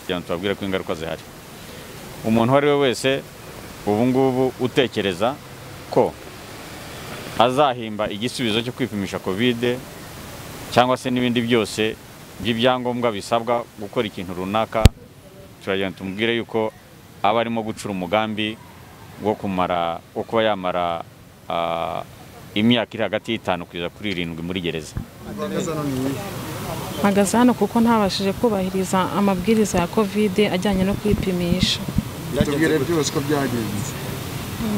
kugira ngo tubabwire ko ingaruka zihari umuntu uwo ari we wese ubu ngubu utekereza ko azahimba igisubizo cyo kwipimisha kovide cyangwa se n'ibindi byose by'ibyangombwa bisabwa gukora ikintu runaka turagenda tumubwire yuko aba arimo gucura umugambi wo kumara wo kuba yamara ah, imyaka iri hagati y'itanu kugeza kuri irindwi muri gereza mpagaze hano kuko ntabashije kubahiriza amabwiriza ya kovide ajyanye no kwipimisha tubwire byose uko byagenze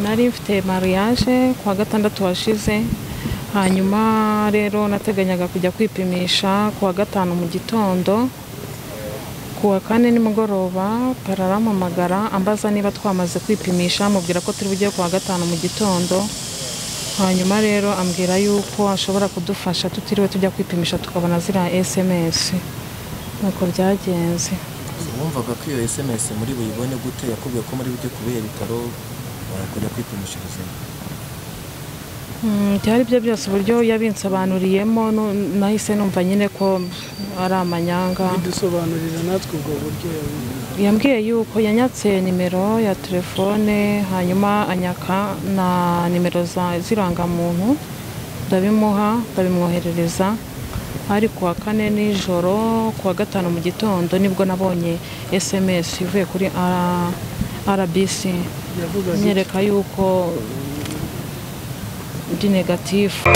nari mfite mariage ku wa gatandatu washize hanyuma rero nateganyaga kujya kwipimisha ku wa gatanu mu gitondo ku wa kane nimugoroba pararamamagara ambaza niba twamaze kwipimisha mubwira ko turi bujye ku wa gatanu mu gitondo hanyuma rero ambwira yuko ashobora kudufasha tutiriwe tujya kwipimisha tukabona ziriya sms nuko byagenze wumvaga ko iyo SMS muri buyibone gute yakubwiye ko muri bujye kubihe bitaro kujya kwipimisha ubuzima Mm, byari byo byose uburyo yabinsobanuriyemo nu- nahise numva nyine ko ari amanyanga bidusobanurira natwe ubwo buryo yabonye. yambwiye yuko yanyatse nimero ya telefone hanyuma anyaka na nimero za- z'irangamuntu ndabimuha ndabimwoherereza ari ku wa kane nijoro ku wa gatanu mu gitondo nibwo nabonye sms ivuye kuri R- rbc yavugaga iki? nyereka yuko ndi negatifu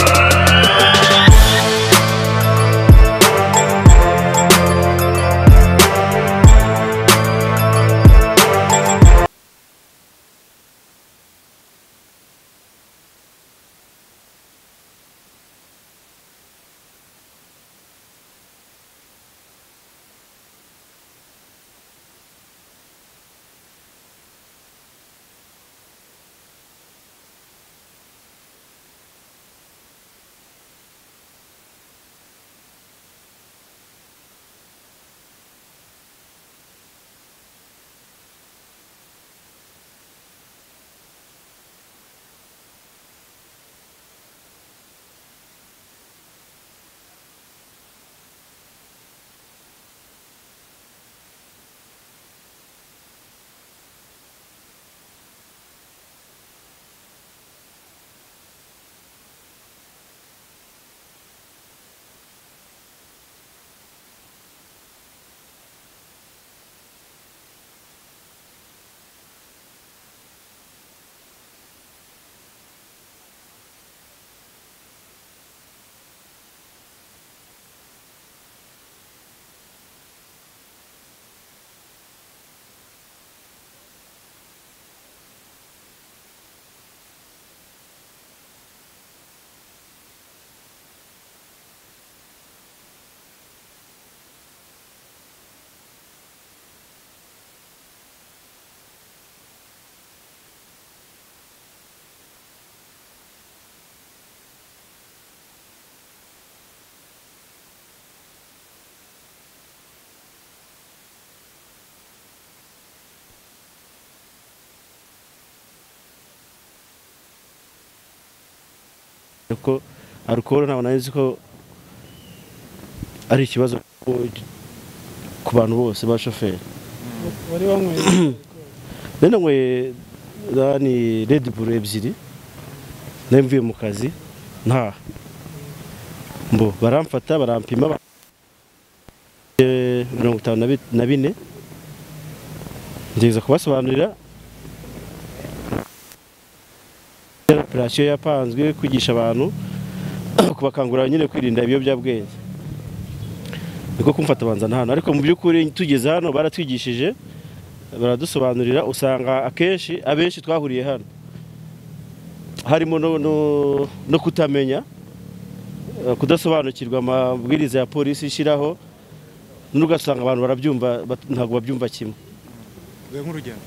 ko alukoro ntabwo nari nzi ko ari ikibazo ku bantu bose bashoferi wari wanyweye rero nanyweye ni redi buru ebyiri nari mvuye mu kazi ntaha mbo baramfata barampima ba- Eh, mirongo itanu na bi- na bine nziza kubasobanurira operasiyo yapanzwe kwigisha abantu kubakangurira nyine kwirinda ibiyobyabwenge niko kumfata banza hano ariko mu by'ukuri tugeze hano baratwigishije baradusobanurira usanga akenshi abenshi twahuriye hano harimo no, no, no kutamenya eh, kudasobanukirwa amabwiriza ya polisi ishyiraho n'ugasanga abantu barabyumva bat- ntabwo babyumva kimwe nk'urugero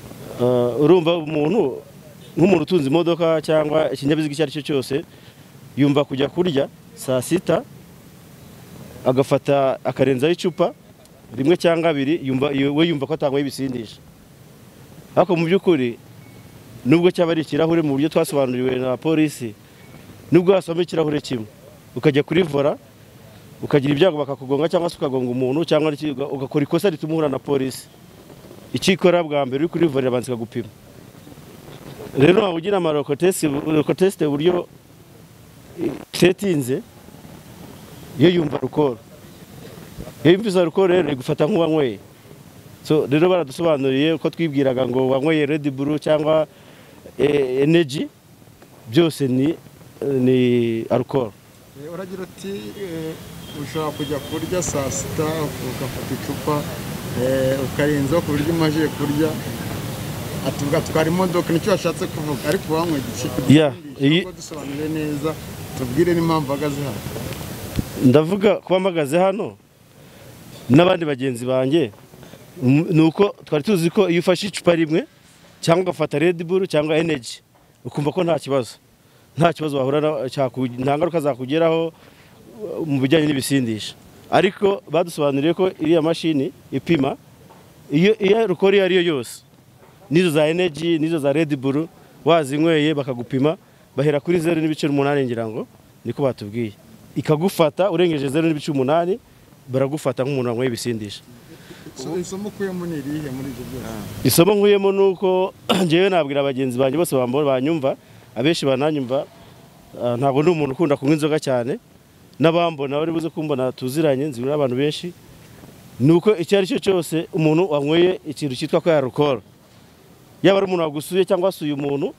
Eh, urumva umuntu nk'umuntu utunze imodoka cyangwa ikinyabiziga icyo ari cyo cyose yumva kujya kurya saa sita agafata akarenzaho icupa rimwe cyangwa abiri yumva we yumva ko atangwaho ibisindisha ariko mu by'ukuri nubwo cyaba ari ikirahure mu buryo twasobanuriwe na polisi nubwo wasoma ikirahure kimwe ukajya kuri vora ukagira ibyago bakakugonga cyangwa se ukagonga umuntu cyangwa iki- ugakora ikosa rituma uhura na polisi ikikora bwa mbere uri kurivurira abanza ikagupima rero waba ugira amarokotesite uburyo itetinze iyo yumva alukoro iyo yumvise alukoro rero igufata nk'uwanyweye So, rero baradusobanuriye uko twibwiraga ngo wanyweye Red Bull cyangwa eh, energy byose ni ni alcohol Eh, Uragira uti eh, ushobora kujya kurya saa sita ugafata icupa eh, ukarenzaho ku buryo umajije kurya ati ugatwara imodoka nicyo washatse kuvuga ariko wanywa igice Yeah, iyi- iyi dusobanure neza tubwire n'impamvu ahagaze hano ndavuga kuba mpagaze hano n'abandi bagenzi banjye m- ni uko twari tuzi ko iyo ufashe icupa rimwe cyangwa ugafata Red Bull cyangwa energy ukumva ko nta kibazo nta kibazo wahura na- cyaku- nta ngaruka zakugeraho uh, mu bijyanye n'ibisindisha ariko badusobanuriye ko iriya mashini ipima iyo iyo rukora iyo ari yo yose n'izo za energy n'izo za Red Bull wazinyweye bakagupima bahera kuri zeru n'ibice umunani ngira ngo niko batubwiye ikagufata urengeje zeru n'ibice umunani baragufata nk'umuntu wanyweye ibisindisha So, isomo ukuyemo ni irihe muri ibyo byose isomo nkuyemo ni uko ngewe nabwira bagenzi banjye bose bambo- banyumva abenshi bananyumva ah, ntabwo ndi umuntu ukunda kunywa inzoga cyane n'abambona bari buze kumbona tuziranye nzi n'abantu benshi ni uko icyo ari cyo cyose umuntu wanyweye ikintu cyitwa ko yarukora yaba ari umuntu wagusuye cyangwa wasuye umuntu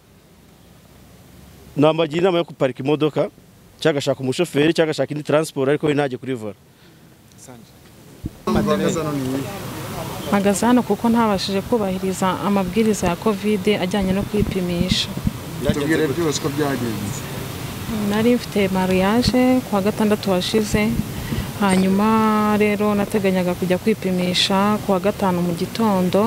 namugira inama yo guparika imodoka cyangwa agashaka umushoferi cyangwa agashaka indi taransiporo ariko we ntajye kurivura impamvu ahagaze hano ni iyihe mpagaze hano kuko ntabashije kubahiriza amabwiriza ya kovide ajyanye no kwipimisha tubwire byose uko byagenze nari mfite mariage ku wa gatandatu washize hanyuma rero nateganyaga kujya kwipimisha ku wa gatanu mu gitondo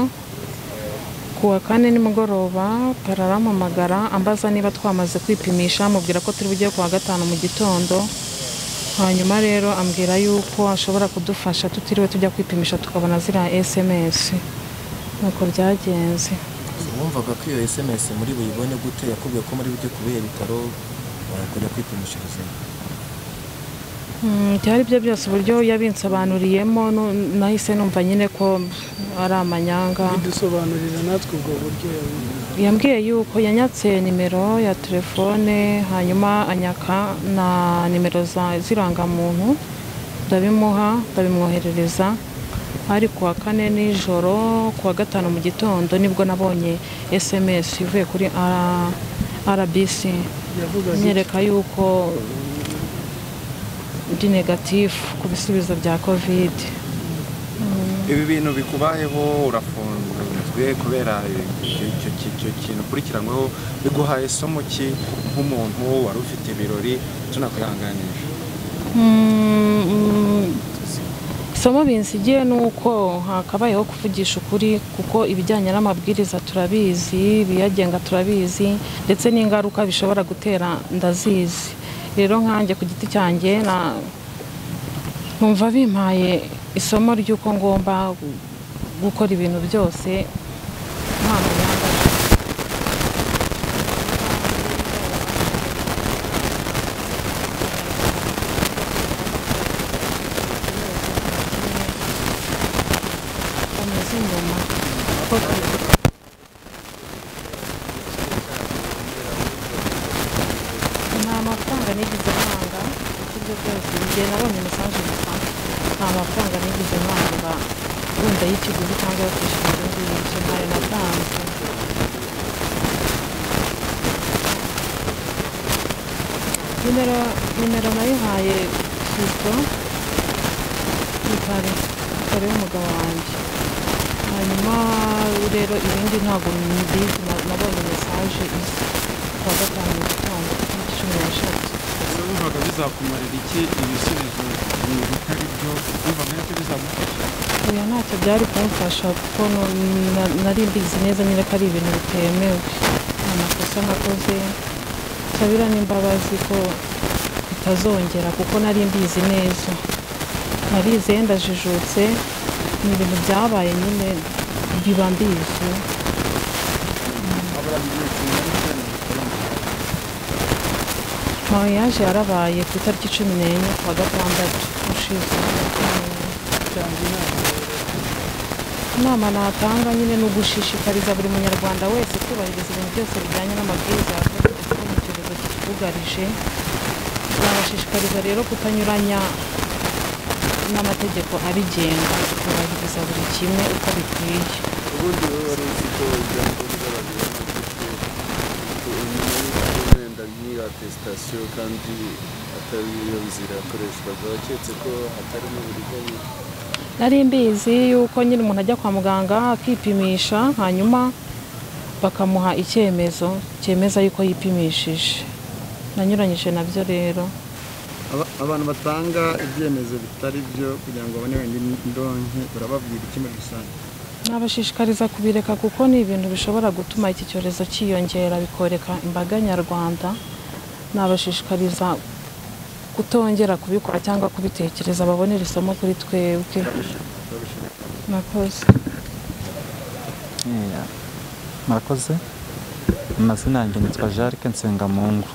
ku wa kane nimugoroba pararamamagara ambaza niba twamaze kwipimisha mubwira ko turi bujye ku wa gatanu mu gitondo hanyuma rero ambwira yuko ashobora kudufasha tutiriwe tujya kwipimisha tukabona ziriya sms nuko byagenze wumvaga ko iyo sms muri buyibone gute yakubwiye ko muri bujye kubera ibitaro wakajya kwipimishirizayo Mm, byari byo byose uburyo yabinsobanuriyemo nu- nahise numva nyine ko ari amanyanga bidusobanurira natwe ubwo buryo yabonye yambwiye yuko yanyatse nimero ya telefone hanyuma anyaka na nimero za- z'irangamuntu ndabimuha ndabimwoherereza ari ku wa kane nijoro ku wa gatanu mu gitondo nibwo nabonye sms ivuye kuri R- rbc yavugaga iki? nyereka yuko ndi negatifu ku bisubizo bya kovide ibi bintu bikubayeho urafunzwe kubera icyo- icyo icyo kintu ukurikiranyweho biguhaye isomo ki nk'umuntu wari ufite ibirori tunakwihanganisha Mm, mm, isomo binsigiye ni uko hakabayeho kuvugisha ukuri kuko ibijyanye n'amabwiriza turabizi ibiyagenga turabizi ndetse n'ingaruka bishobora gutera ndazizi rero nkanjye ku giti cyanjye na- numva bimpaye isomo ry'uko ngomba gu- gukora ibintu byose nta manyanga. bameze inyuma nta mafaranga nigeze ntanga ibyo byose igihe nabonye mesaje gusa nta mafaranga nigeze ntanga wenda y'ikiguzi cyangwa yo kwishyura ibyo ngibyo ntayo natanze nimero nimero nayihaye kristo yitare yitare w'umugabo wanjye hanyuma rero ibindi ntabwo mbizi na- nabonye mesaje isa kuwa gatanu mu gitondo tariki cumi n'eshatu ese wumvaga bizakumarira iki ibisubizo ibi bitari byo wumvaga nabyo bizagufasha oya ntacyo byari kumfasha kuko nu- na- nari mbizi neza nyine ko ari ibintu bitemewe nta makosa nakoze nsabira n'imbabazi ko bitazongera kuko nari mbizi neza narizeye ndajijutse ni ibintu byabaye nyine biba mbizi mariage yarabaye ku itariki cumi n'enye kuwa gatandatu ushize Tanga inama. inama natanga nyine ni ugushishikariza buri munyarwanda wese kubahiriza ibintu byose bijyanye n'amabwiriza ya Covid kuko ni icyorezo kitwugarije turabashishikariza rero kutanyuranya n'amategeko abigenga kubahiriza buri kimwe uko bikwiye ubundi rero wari uzi ko ibyangombwa babibona gute nyuma y'uko wenda nk'iyo atesitasiyo kandi atari iyo nzira yakoreshwaga waketse ko hatarimo uburiganya nari mbizi yuko nyine umuntu ajya kwa muganga akipimisha hanyuma bakamuha icyemezo cyemeza yuko yipimishije nanyuranyije nabyo rero Aba- abantu batanga ibyemezo bitari byo kugira ngo babone wenda indonke urababwira iki muri rusange nabashishikariza kubireka kuko ni ibintu bishobora gutuma iki cyorezo cyiyongera bikoreka imbaga nyarwanda nabashishikariza kutongera kubikora cyangwa kubitekereza babonera isomo kuri twebwe nakoze murakoze amazina yanjye nitwa jarike nsengamungu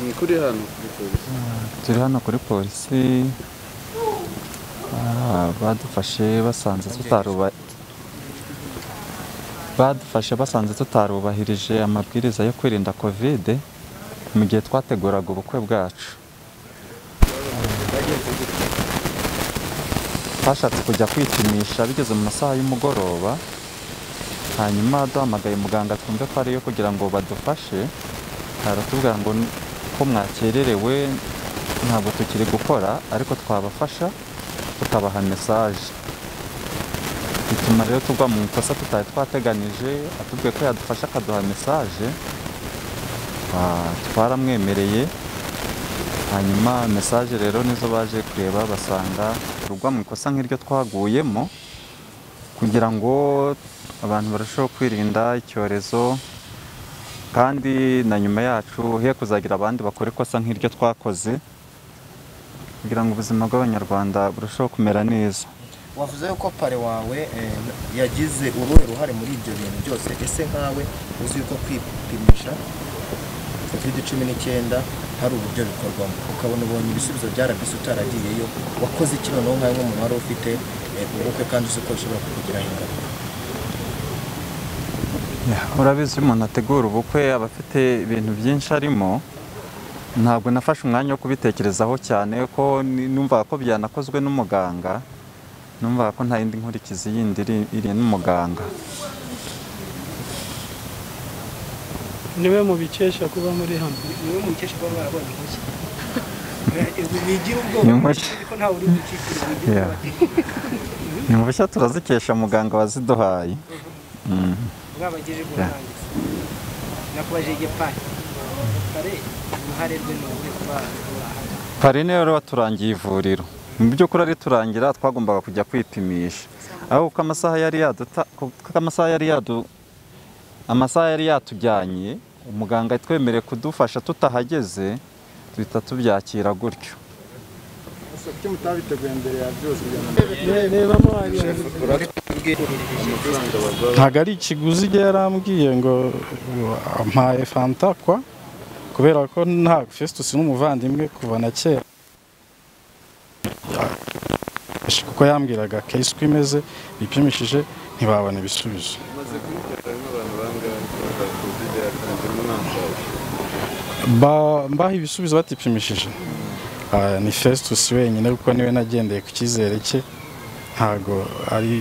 ni kuri hano kuri polisi turi hano kuri polisi ah, badufashe basanze tutaruba badufashe basanze tutarubahirije amabwiriza yo kwirinda kovide mu gihe twateguraga ubukwe bwacu twashatse kujya kwipimisha bigeze mu masaha y'umugoroba hanyuma duhamagaye muganga twumve ko ariyo kugira ngo badufashe aratubwira ngo n- ko mwakererewe ntabwo tukiri gukora ariko twabafasha tukabaha mesaje bituma rero tugwa mu ikosa tutari twateganije atubwiye ko yadufasha akaduha mesaje Ah, twaramwemereye hanyuma mesaje rero nizo baje kureba basanga rugwa mu ikosa nk'iryo twaguyemo kugira ngo abantu barusheho kwirinda icyorezo kandi na nyuma yacu he kuzagira abandi bakora ikosa nk'iryo twakoze kugira ngo ubuzima bw'abanyarwanda burusheho kumera neza wavuze yuko pare wawe eh, yagize uruhe ruhare muri ibyo bintu byose ese nkawe uzi yuko kwipimisha covid cumi n'icyenda hari uburyo bikorwamo ukabona ubonye ibisubizo bya rbc utaragiyeyo wakoze iki noneho nkawe nk'umuntu wari ufite eh, ubukwe kandi uzi ko bishobora kukugiraho ingaruka urabizi iyo umuntu ategura ubukwe aba afite ibintu byinshi arimo ntabwo nafashe umwanya wo kubitekerezaho cyane ko ni- numvaga ko byanakozwe n'umuganga numvaga ko nta yindi nkurikizi yindi iri- iri n'umuganga niwe mubikesha kuba muri hano niwe mubikesha kuba barabonye impushya bigira ubwoba Impushya. ko ntawe uri gukikira Yeah. ni mushya turazikesha muganga waziduhaye Mm. mwabagejeje ku Yeah. ntangiriro nakubaje igipari pare uruhare rwe ni uruhe kuba urahari pari niyo rero waturangiye ivuriro mu by'ukuri ari turangira twagombaga kujya kwipimisha aho kuko amasaha yari yaduta kuko amasaha yari yadu amasaha yari yatujyanye umuganga yatwemereye kudufasha tutahageze duhita tubyakira gutyo ese kuki mutabiteguye mbere ya byose kugira ngo rebamo hariya amafaranga baguha ntabwo ari ikiguzi igihe yarambwiye ngo ngo ampaye fanta kwa kubera ko nta festus n'umuvandimwe kuva na kera Ya- kuko yambwiraga case uko imeze bipimishije ntibabona ibisubizo maze kubikora nk'abantu bangahe kuva kovide yatangiramo ntamusaza Ba- mbaha ibisubizo batipimishije Ah, ni festus wenyine kuko niwe nagendeye ku cyizere cye ntago ari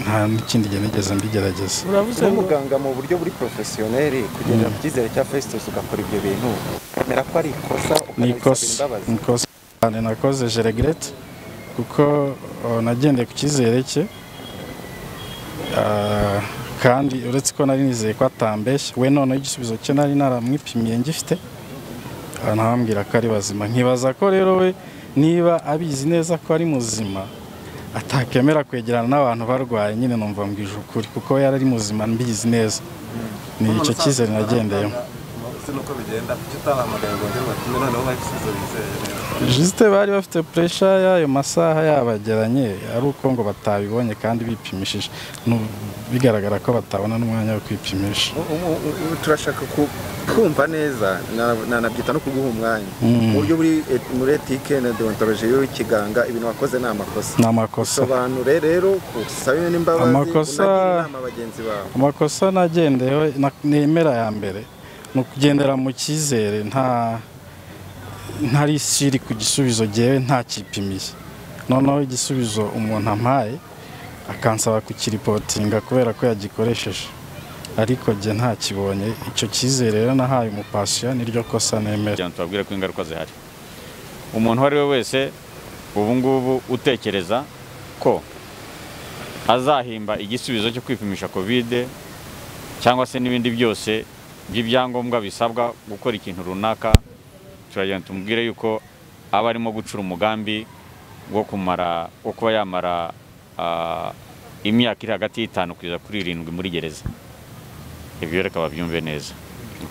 nta n'ikindi gihe nigeze mbigerageza urabuze ngo n'umuganga mu buryo buri porofesiyoneri kugendera ku cyizere cya festus ugakora ibyo bintu ukamera ko ari ikosa ni ukanabisabira ikosa imbabazi ni ikosa cyane nakoze je regrette kuko uh, nagendeye ku cyizere cye Ah, kandi uretse ko nari nizeye ko atambeshya we noneho igisubizo cye nari naramwipimiye ngifite Ah, ntawambwira ko ari bazima nkibaza ko rero we niba abizi neza ko ari muzima atakemera kwegerana n'abantu barwaye nyine numva mbwije ukuri kuko we yari ari muzima mbizi neza ni icyo cyizere nagendeyemo ese nuko bigenda kuki utabahamagaye ngo ngere batume noneho bahe ibisubizo bizeye jisite bari bafite puresha y'ayo masaha yabageranye ari uko ngo batabibonye kandi bipimishije Nu- bigaragara ko batabona n'umwanya wo kwipimisha U- u- u- u- turashaka ku- kumva neza na- nanabyita no kuguha umwanya Mm. mu buryo buri et- muri etike na deontoloji y'ikiganga ibintu wakoze ni amakosa Ni amakosa. sobanure rero usabe n'imbabazi Amakosa- unagire inama bagenzi bawe amakosa nagendeyeho na- nemera ya mbere ni ukugendera mu cyizere nta nta risiri ku gisubizo ngewe ntakipimiye noneho igisubizo umuntu ampaye akansaba kukiripotinga kubera ko yagikoresheje ariko njye ntakibonye icyo cyizere rero nahaye umupasiyo niryo kosa nemera kugira ngo tubabwire ko ingaruka zihari umuntu uwo ari we wese ubu ngubu utekereza ko azahimba igisubizo cyo kwipimisha kovide cyangwa se n'ibindi byose by'ibyangombwa bisabwa gukora ikintu runaka turagenda tumubwire yuko aba arimo gucura umugambi wo kumara wo kuba yamara ah, imyaka iri hagati y'itanu kugeza kuri irindwi muri gereza ibyo reka babyumve neza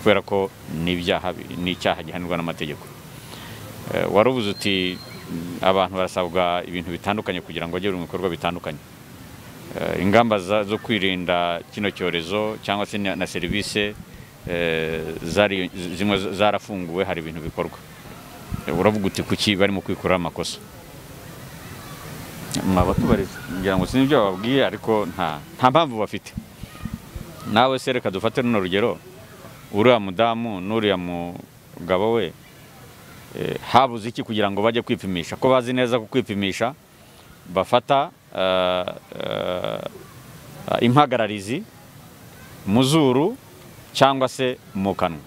kubera ko ni ibyaha bi- ni icyaha gihanirwa n'amategeko Eh, wari uvuze uti "Mm, abantu barasabwa ibintu bitandukanye kugira ngo bajye mu bikorwa bitandukanye Eh, ingamba za- zo kwirinda kino cyorezo cyangwa se na na serivisi eh, zari- zimwe z- zarafunguwe hari ibintu bikorwa Eh, uravuga uti kuki barimo kwikuraho amakosa mwaba tubariza ngira ngo sinzi ibyo bababwiye ariko nta nta mpamvu bafite nawe se reka dufate runo rugero uriya mudamu n'uriya mugabo we eh, habuze iki kugira ngo bajye kwipimisha ko bazi neza ko kwipimisha bafata eh, eh, eh, impagararizi mu zuru cyangwa se mu kanwa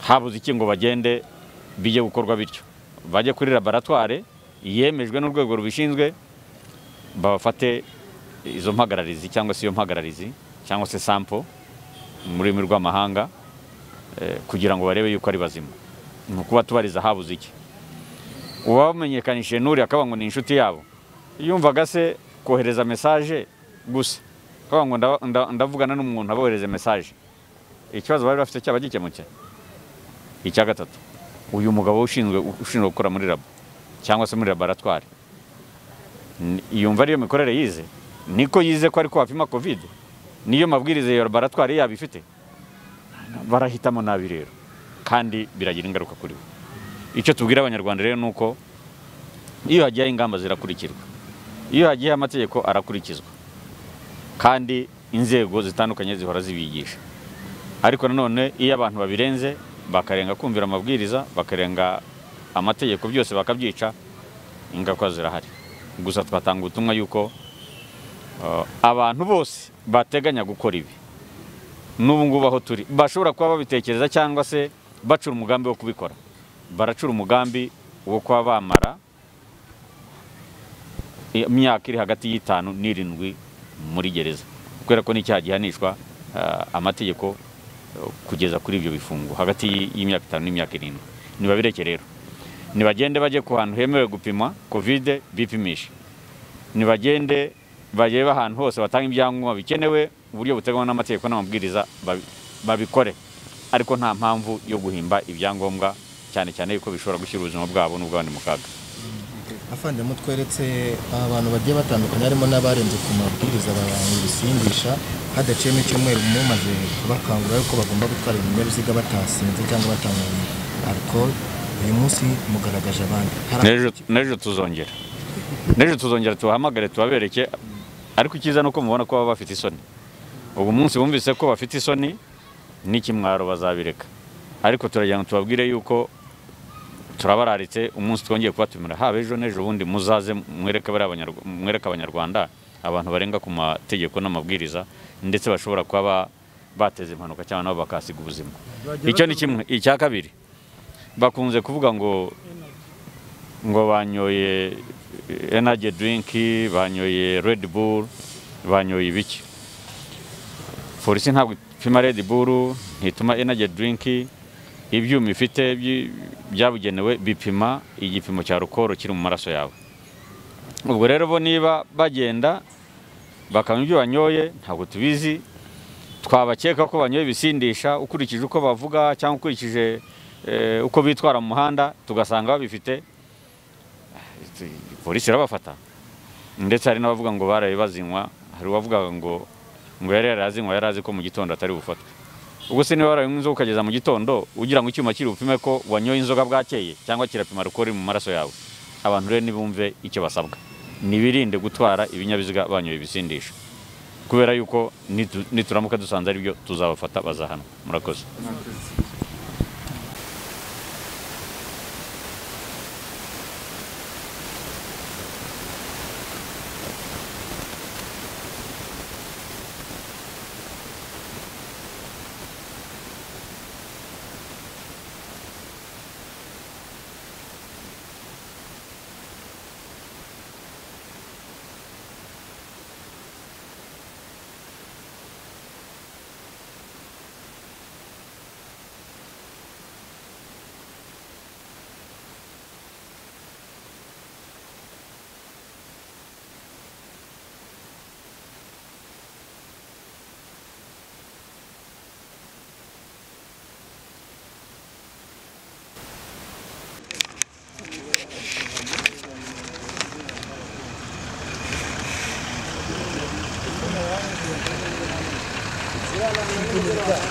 habuze iki ngo bagende bijye gukorwa bityo bajye kuri laboratware yemejwe n'urwego rubishinzwe babafate izo mpagararizi cyangwa se iyo mpagararizi cyangwa se sampo mu rurimi rw'amahanga eh, kugira ngo barebe yuko ari bazima ni ukuba tubariza habuze iki uwamenyekanishije n'uriya akaba ngo ni inshuti yabo yumvaga se kohereza mesaje gusa akaba ngo nda- nda- ndavugana n'umuntu abohereze mesaje ikibazo bari bafite cyaba gikemutse icya gatatu uyu mugabo ushinzwe ushinzwe gukora muri labo cyangwa se muri laboratwari N- yumva ariyo mikorere yize niko yize ko ariko wapima covid niyo mabwiriza ya laboratwari yaba ifite barahitamo nabi rero kandi biragira ingaruka kuri we icyo tubwira abanyarwanda rero ni uko iyo hagiyeho ingamba zirakurikirwa iyo hagiyeho amategeko arakurikizwa kandi inzego zitandukanye zihora zibigisha ariko nanone iyo abantu babirenze bakarenga kumvira amabwiriza bakarenga amategeko byose bakabyica ingaruka zirahari gusa twatanga ubutumwa yuko uh, abantu bose bateganya gukora ibi n'ubu ngubu aho turi bashobora kuba babitekereza cyangwa se bacura umugambi wo kubikora baracura umugambi wo kuba bamara imyaka iri hagati y'itanu n'irindwi muri gereza kubera ko n'icyaha gihanishwa ah, amategeko eh, kugeza kuri ibyo bifungo hagati y- y'imyaka itanu n'imyaka irindwi nibabireke rero nibagende bajye ku hantu hemewe gupima kovide bipimishe nibagende barebe ahantu hose batanga ibyangombwa bikenewe uburyo buteganywa n'amategeko n'amabwiriza babi- babikore ariko nta mpamvu yo guhimba ibyangombwa cyane cyane yuko bishobora gushyira ubuzima bwabo n'ubw'abandi mu kaga avandimwe tweretse abantu bagiye batandukanye harimo n'abarenze ku mabwiriza abantu bisindisha hadaciyemo icyumweru umwe maze kubakangurira yuko bagomba gutwara ibinyabiziga batasinze cyangwa batanyweye alcool uyu munsi mugaragaje abandi Hari N'ejo- n'ejo tuzongera n'ejo tuzongera tubahamagare tubabereke ariko icyiza ni uko mubona ko baba bafite isoni ubu munsi bumvise ko bafite isoni n'ikimwaro bazabireka ariko turagira ngo tubabwire yuko turabararitse umunsi twongeye kubatumira haba ejo n'ejo bundi muzaze mwereke bariya Abanyarwa- mwereke abanyarwanda abantu barenga ku mategeko n'amabwiriza ndetse bashobora kuba ba- bateza impanuka cyangwa nabo bakahasiga ubuzima icyo ni kimwe icya kabiri bakunze kuvuga ngo ngo banyoye eh, energy drink banyoye red bull banyoye ibiki polisi ntabwo ipima red bull ntituma energy drink ibyuma ifite byi- byabugenewe bipima igipimo cya alcohol kiri mu maraso yawe ubwo rero bo niba bagenda bakanywa ibyo banyoye ntabwo tubizi twabakeka ko banyoye ibisindisha ukurikije uko bavuga cyangwa ukurikije eh, uko bitwara mu muhanda tugasanga babifite polisi irabafata ndetse hari n'abavuga ngo baraye bazinywa hari uwavugaga ngo ngo yari yarazinywa yari azi ko mu gitondo atari bufatwe ubwo se niba waranywa inzoga ukageza mu gitondo ugira ngo icyuma kiri bupime ko wanyoye inzoga bwakeye cyangwa kirapima rukori mu maraso yawe abantu rero nibumve icyo basabwa nibirinde gutwara ibinyabiziga banyoye ibisindisha kubera yuko nitu- nituramuka dusanze aribyo tuzabafata bazahanwa murakoze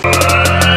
Thank you.